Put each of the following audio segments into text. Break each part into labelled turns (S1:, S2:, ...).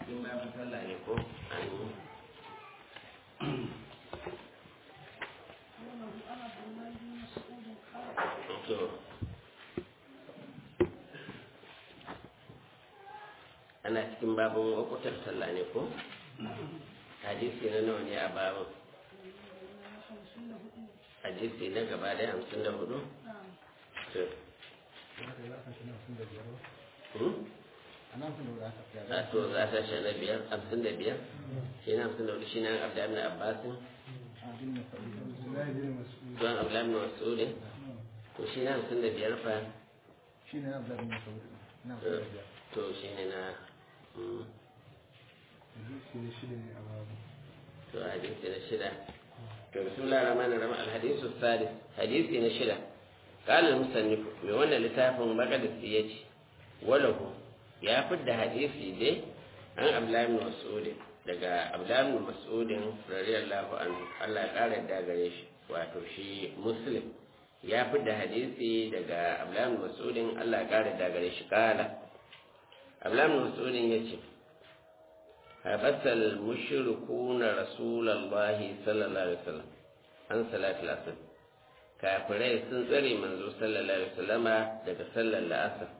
S1: cikin babu sallah ne ko an to ana cikin babin wakutar sallah ne ko hadisi na nawa ne a babin hadisi na gaba da hamsin da hudu to a to za ta shi na biyar hamsin da biyar shi na hamsin da hudu shi na abdullahi na abbasin don abdullahi na masudin to shi na hamsin da biyar fa
S2: shi ne abdullahi na masudin
S1: to shi ne na to hadisi na shida to bismillah rahman rahim alhadisu sadis hadisi na shida قال المصنف mai wannan littafin maqdisi yace walahu ya fidda hadisi dai an abdullahi ibn mas'ud daga abdullahi ibn mas'ud radiyallahu anhu Allah ya kare da gare shi wato shi muslim ya fidda hadisi daga abdullahi ibn mas'ud Allah ya kare da gare shi kala abdullahi ibn mas'ud yace habasal mushrikuna rasulullahi sallallahu alaihi wasallam an salatul asr kafirai sun tsare manzo sallallahu alaihi wasallama daga sallar la'asar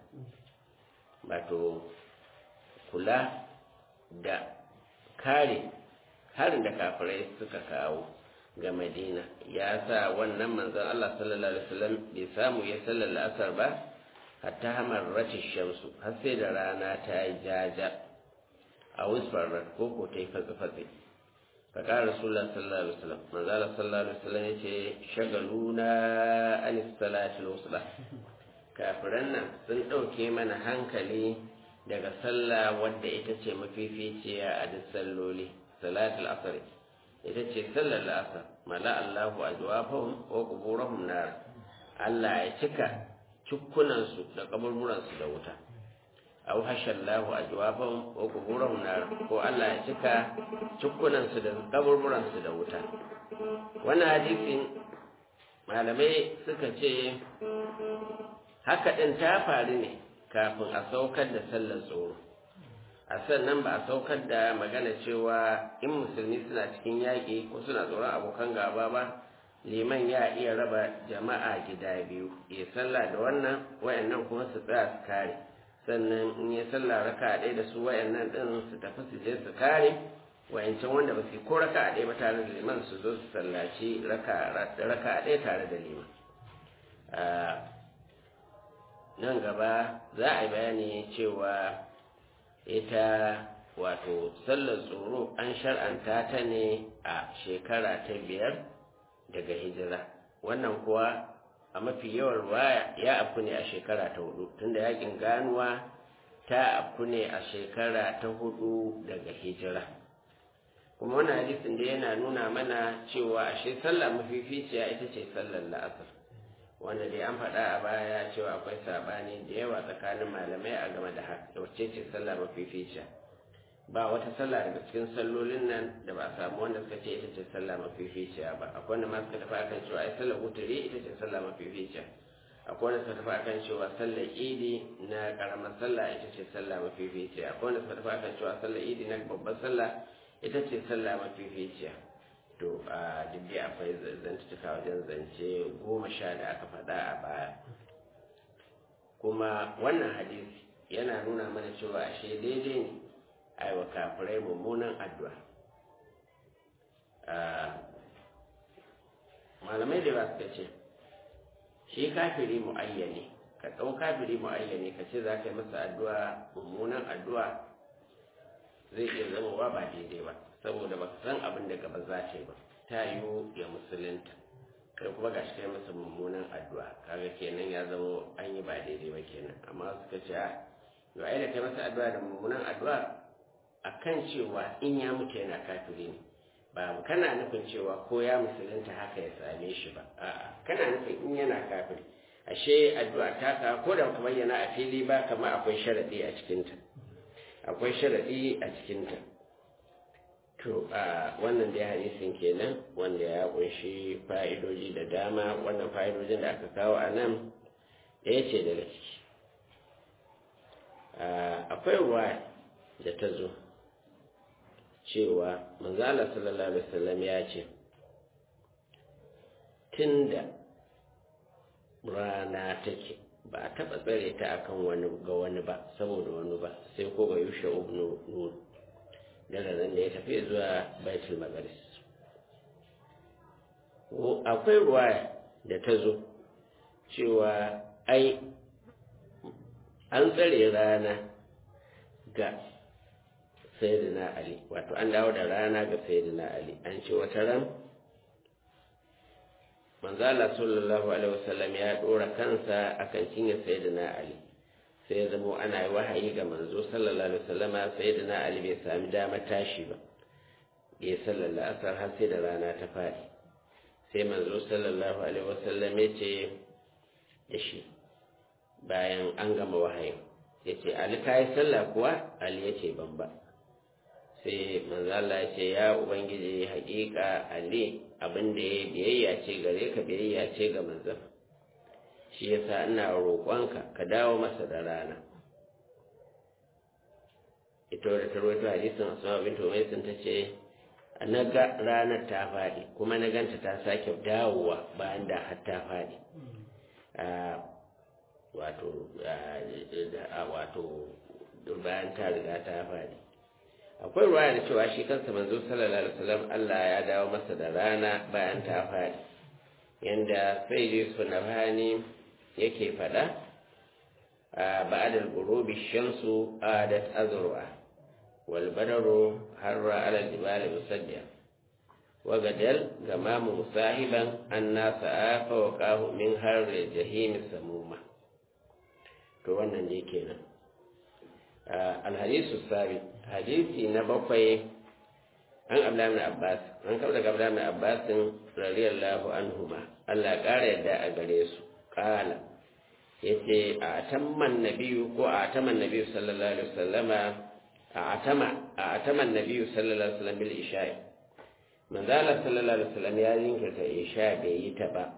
S1: wato kula da kare harin da kafirai suka kawo ga madina ya sa wannan manzon Allah sallallahu alaihi wasallam bai samu ya sallar la'asar ba hatta hamar rashin shamsu har sai da rana ta yi jaja a wisfar ko ko ta yi fatsi-fatsi فقال رسول الله صلى الله عليه وسلم من قال صلى الله عليه وسلم يتي شغلونا عن الصلاة الوسطى kafiran nan sun ɗauke mana hankali daga sallah wadda ita ce mafificiya a duk salloli salatul asr ita ce sallar la'asar mala Allahu ajwafahum wa quburahum nar Allah ya cika cukkunansu da kaburburansu da wuta aw hashallahu ajwabahum wa quburahum nar ko Allah ya cika cukkunan su da kaburburan su da wuta wannan hadisin malamai suka ce haka din ta faru ne kafin a saukar da sallar tsoro a sannan ba a saukar da magana cewa in musulmi suna cikin yaƙi ko suna tsoron abokan gaba ba liman ya iya raba jama'a gida biyu ya sallah da wannan wayannan kuma su tsaya su kare sannan in ya sallah raka ɗaya da su wayannan ɗin su tafi su je su kare wayancan wanda ba su ko raka ɗaya ba tare da liman su zo su sallaci raka ɗaya tare da liman nan gaba za a yi bayani cewa ita wato sallar tsoro an shar'anta ta ne a shekara ta biyar daga hijira wannan kuwa a mafi yawan ruwaya ya afku ne a shekara ta hudu tunda yakin ganuwa ta afku ne a shekara ta hudu daga hijira kuma wannan hadisin da yana nuna mana cewa ashe sallah mafificiya ita ce sallar la'asar wanda dai an faɗa a baya cewa akwai sabani da yawa tsakanin malamai a game da haka wacce ce sallah mafificiya ba wata sallah daga cikin sallolin nan da ba a samu wanda suka ce ita ce sallah mafificiya ba akwai wanda ma suka tafi akan cewa ai sallar wuturi ita ce sallah mafificiya akwai wanda suka tafi akan cewa sallar idi na karamar sallah ita ce sallah mafificiya akwai wanda suka tafi akan cewa sallar idi na babbar sallah ita ce sallah mafificiya to a duk dai akwai zantuka wajen zance goma sha da aka faɗa a baya kuma wannan hadisi yana nuna mana cewa ashe daidai ne aiwa kafirai mummunan addu'a malamai da ba su ce shi kafiri mu'ayyane ka ɗau kafiri mu'ayyane ka ce za ka yi masa addu'a mummunan addu'a zai iya zama wa ba daidai ba saboda ba san abin da gaba za ta yi ba ta yiwu ya musulunta kai kuma ga shi kai masa mummunan addu'a kaga kenan ya zama an yi ba daidai ba kenan amma suka ce a yau ai da kai masa addu'a da mummunan addu'a akan cewa in ya mutu yana kafiri ne ba kana nufin cewa ko ya musulunta haka ya same shi ba a'a kana nufin in yana kafiri ashe addu'a ta ka ko da kuma yana a fili ba kamar akwai sharadi a cikinta akwai sharadi a cikinta to a wannan dai hadisin kenan wanda ya kunshi fa'idoji da dama wannan fa'idojin da aka kawo a nan ɗaya ce daga ciki akwai ruwa da ta zo cewa manzala sallallahu alaihi wasallam ya ce tunda rana take ba a taɓa tsare ta akan wani ga wani ba saboda wani ba sai ko ga yushe ibnu nun daga nan da ya tafi zuwa baitul maqdis akwai ruwaya da ta zo cewa ai an tsare rana ga sayyidina ali wato an dawo da rana ga sayyidina ali an ce wata ran manzala sallallahu alaihi wasallam ya dora kansa akan cinye sayyidina ali sai ya zamo ana yi wahayi ga manzo sallallahu alaihi wasallam sayyidina ali bai sami damar tashi ba ya sallallahu asar har sai da rana ta fadi sai manzo sallallahu alaihi wasallam ya ce da shi bayan an gama wahayin ya ce ali ka yi sallah kuwa ali ya ce ban ba sai manzala ya ce ya ubangiji haƙiƙa ali abin da ya biyayya ce gare ka biyayya ce ga manzan shi yasa ina roƙonka ka dawo masa da rana ita wadda ta rawaito hadisin asma bintu umaisin ta ce na ga ranar ta faɗi kuma na ganta ta sake dawowa bayan da har ta faɗi wato wato bayan ta riga ta faɗi akwai ruwaya da cewa shi kansa manzo sallallahu alaihi wasallam Allah ya dawo masa da rana bayan ta faɗi yanda sai Yusuf Nabhani yake faɗa a ba'dal ghurubi shamsu adat azru'a wal badaru harra ala jibal musaddiya wa gadal gamamu musahiban anna sa'afa wa qahu min harri jahim samuma to wannan ne kenan alhadisu sabi hadisi na bakwai an abdullahi bin abbas an kawo daga abdullahi bin abbas radiyallahu anhuma Allah ƙara yadda a gare su kala yace a atamman nabiyu ko a ataman nabiyu sallallahu alaihi wasallama a atama a ataman nabiyu sallallahu alaihi wasallam bil isha'i manzo Allah sallallahu alaihi wasallam ya jinkirta isha bai yi ta ba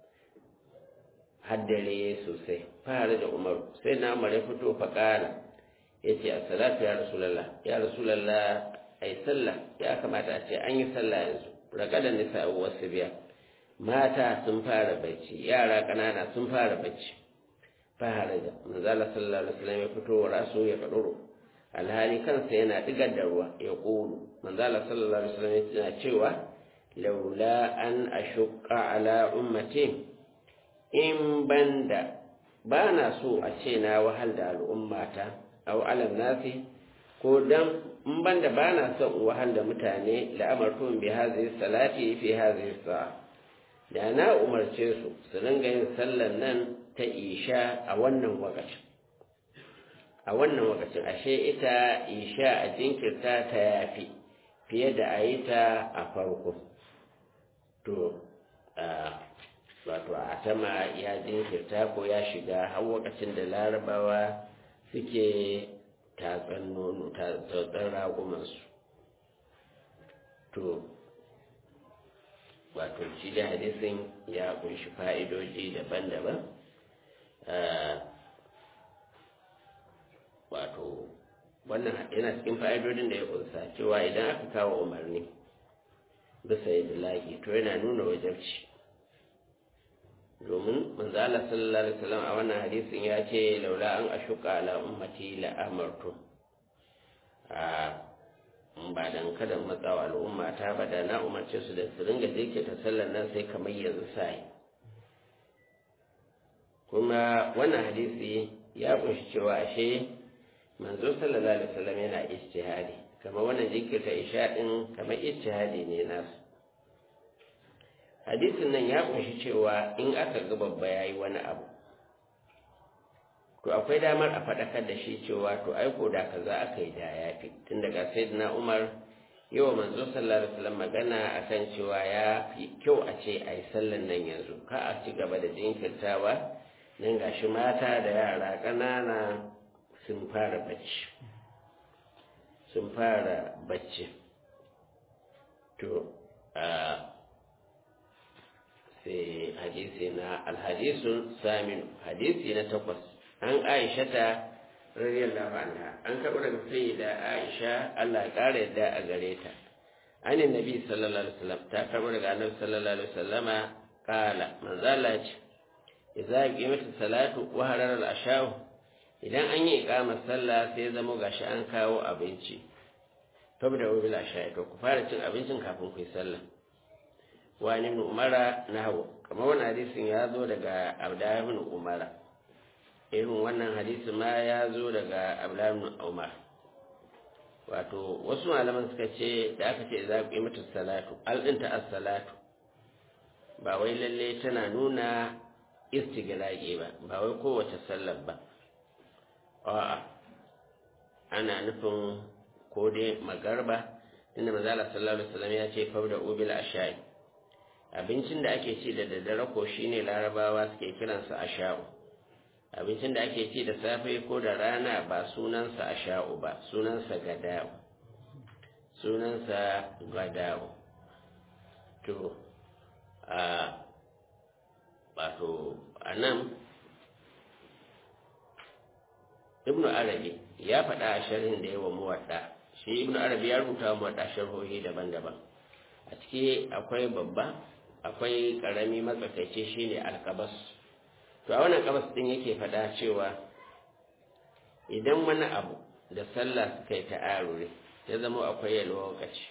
S1: haddare sosai fara da umaru sai na umar ya fito fa kala ya ce a salatu ya rasulallah ya rasulallah ai sallah ya kamata a ce an yi sallah yanzu rakadan nisa wasu biya mata sun fara bacci yara ƙanana sun fara bacci fara da manzala sallallahu alaihi wasallam ya fito wa rasu ya kaduro alhali kansa yana digar da ruwa ya ƙulu manzala sallallahu alaihi wasallam yana cewa laula an ashqa ala ummati in banda ba na so a ce na wahal da al'ummata aw alam nasi ko dan in banda ba na son wahal da mutane la'amartum bi hadhihi salati fi hadhihi sa'a da na umarce su su ringa yin sallan nan ta isha a wannan wakacin a wannan wakacin ashe ita isha a jinkirta ta yafi fiye da a yi ta a farko to wato a tama ya jinkirta ko ya shiga har wakacin da larabawa suke tatsan nono tatsan ragumansu to wato shi da hadisin ya kunshi fa'idoji daban-daban wato wannan yana cikin fa'idodin da ya kunsa cewa idan aka kawo umarni bisa yadda lagi to yana nuna wajabci domin manzo Allah sallallahu alaihi wasallam a wannan hadisin ya ce laula an ashuka ala ummati la amartu a ba dan kada matsawa al'umma ta ba da na umarce su da su ringa jirke ta sallar nan sai kamar yanzu sai kuma wannan hadisi ya kunshi cewa ashe manzo sallallahu alaihi wasallam yana ijtihadi kamar wannan jinkirta isha din kamar ijtihadi ne nasu hadisin nan ya kunshi cewa in aka ga babba yayi wani abu to akwai damar a faɗakar da shi cewa to aiko da kaza aka yi da yafi tun daga sayyidina umar yawa manzo sallallahu alaihi wasallam magana akan cewa ya fi kyau a ce ai sallan nan yanzu ka a ci gaba da jinkirtawa nan gashi mata da yara ƙanana sun fara bacci sun fara bacci to a sai hadisi na alhadisun saminu hadisi na takwas an aishata radiyallahu anha an karɓi daga sayyida Aisha Allah ya ƙara yadda a gare ta an nabi sallallahu alaihi wasallam ta karɓi daga annabi sallallahu alaihi wasallama kala manzo Allah ya ce idza qimatu salatu wa harar al-ashaw idan an yi iqamar sallah sai zama gashi an kawo abinci tabda wa bil asha'i to ku fara cin abincin kafin ku yi sallah wa ibn umara nahwu kamar wannan hadisin ya zo daga abda ibn umara irin wannan hadisi ma ya zo daga abda ibn umar wato wasu malaman suka ce da aka ce za ku yi mata salatu alɗinta as-salatu ba wai lalle tana nuna istigraqi ba ba wai kowace sallar ba a'a ana nufin ko dai magarba inda manzala sallallahu alaihi wasallam ya ce fawda ubil ashai abincin da ake ci da daddare ko shine larabawa suke kiransa asha'u abincin da ake ci da safe ko da rana ba sunansa asha'u ba sunansa gada'u sunansa gada'u to a wato a nan ibnu arabi ya faɗa a sharhin da yawa muwadda shi ibnu arabi ya rubuta muwadda sharhohi daban-daban a ciki akwai babba akwai ƙarami matsakaice shine alkabas to a wannan kabas din yake faɗa cewa idan wani abu da sallah suka yi ta'arure ya zama akwai yalwa lokaci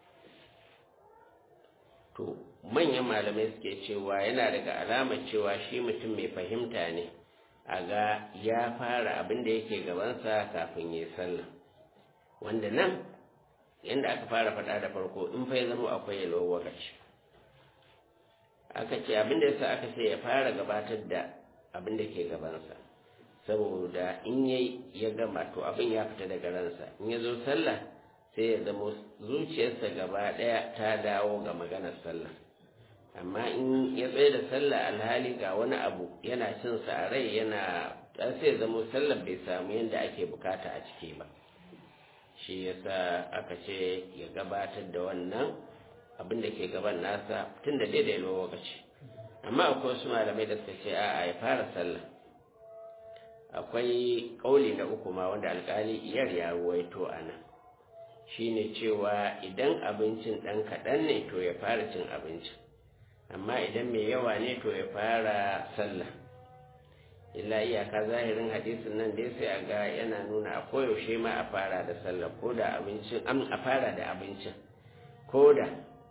S1: to manyan malamai suke cewa yana daga alamar cewa shi mutum mai fahimta ne a ga ya fara abin da yake gabansa kafin ya sallah wanda nan yadda aka fara faɗa da farko in fa ya zama akwai yalwa lokaci aka ce abin da yasa aka ce ya fara gabatar da abin da ke gabansa saboda in yayi ya gama to abin ya fita daga ransa in ya zo sallah sai ya zama zuciyarsa gaba ɗaya ta dawo ga maganar sallah amma in ya tsaye da sallah alhali ga wani abu yana cin sa a rai yana sai ya zama sallah bai samu yadda ake bukata a ciki ba shi yasa aka ce ya gabatar da wannan abin da ke gaban nasa tun da daidai lokaci amma akwai wasu malamai da suka ce a'a ya fara sallah akwai kauli na uku ma wanda alkali iyar ya ruwaito a nan shine cewa idan abincin ɗan kaɗan ne to ya fara cin abincin amma idan mai yawa ne to ya fara sallah illa iyaka zahirin hadisin nan dai sai a ga yana nuna a koyaushe ma a fara da sallah ko da abincin a fara da abincin ko da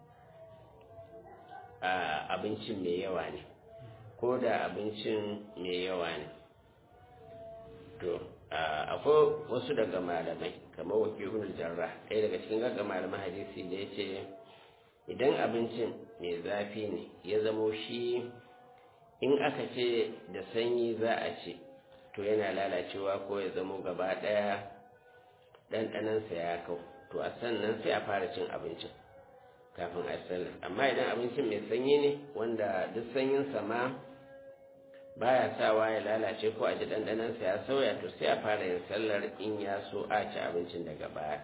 S1: abincin mai yawa ne ko da abincin mai yawa ne to akwai wasu daga malamai kamar wakilun jarra ɗaya daga cikin gagga malaman hadisi da ya ce idan abincin mai zafi ne ya zamo shi in aka ce da sanyi za a ce to yana lalacewa ko ya zamo gaba ɗaya ɗanɗanansa ya kau to a sannan sai a fara cin abincin kafin a sallar amma idan abincin mai sanyi ne wanda duk sanyinsa ma baya sawa ya lalace ko a ji ɗanɗanansa ya sauya to sai a fara yin sallar in ya so a ci abincin daga baya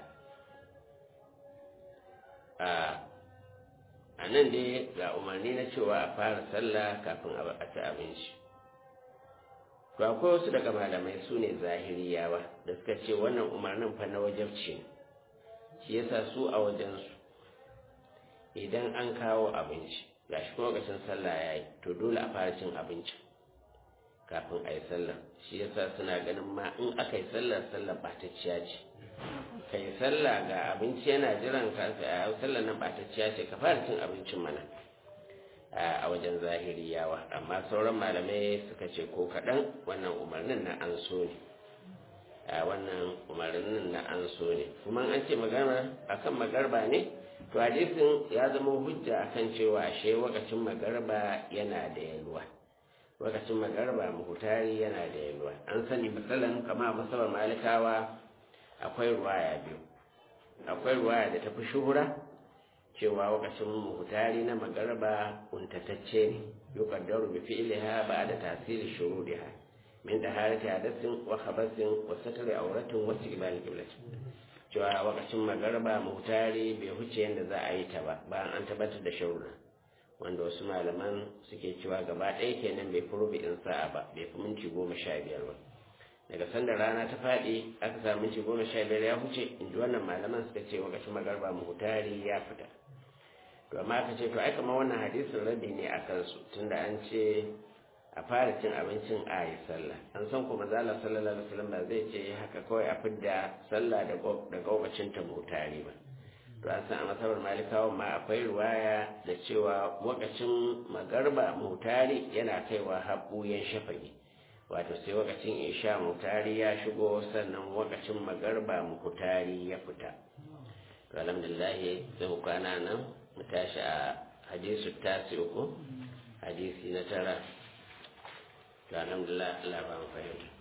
S1: a nan dai ga umarni na cewa a fara sallah kafin a ci abinci to akwai wasu daga malamai su ne zahiriyawa da suka ce wannan umarnin fa na wajabci ne shi yasa su a wajensu idan an kawo abinci gashi kuma lokacin sallah ya yi to dole a fara cin abinci kafin a yi sallah shi yasa suna ganin ma in aka yi sallah sallah ɓatacciya ce ka yi sallah ga abinci yana jiran ka a sallah nan ɓatacciya ce ka fara cin abincin mana a wajen zahiriyawa amma sauran malamai suka ce ko kaɗan wannan umarnin na an so ne a wannan umarnin na an so ne kuma an ce magana akan magarba ne to hadisin ya zama hujja akan cewa ashe wakacin magarba yana da yalwa wakacin magarba muhutari yana da yalwa an sani misalan kama masabar malikawa akwai ruwaya biyu akwai ruwaya da tafi shuhura cewa wakacin muhutari na magarba untatacce ne yuqaddaru bi fi'liha ba'da tasiri shurudiha min taharati hadathin wa khabathin wa satri auratin wa istiqbal qiblat cewa wakacin magarba muhutari bai huce yadda za a yi ta ba bayan an tabbatar da sharuɗa wanda wasu malaman suke cewa gaba ɗaya kenan bai fi rubu'in sa'a ba bai fi minti goma sha biyar ba daga sanda rana ta faɗi aka samu minti goma sha biyar ya huce in ji wannan malaman suka ce wakacin magarba muhutari ya fita to amma aka ce to ai kamar wannan hadisin rabi ne a kansu tunda an ce a fara cin abincin a yi sallah an san kuma zala sallallahu alaihi wasallam ba zai ce haka kawai a fidda sallah daga wakacin ta muhutari ba to an san a masabar malikawa ma akwai ruwaya da cewa wakacin magarba muhutari yana kaiwa haɓuyen shafagi wato sai wakacin isha mutari ya shigo sannan wakacin magarba mutari ya fita to alhamdulillah sai mu kwana nan mu tashi a hadisu tasi uku hadisi na tara to alhamdulillah Allah ba mu fahimta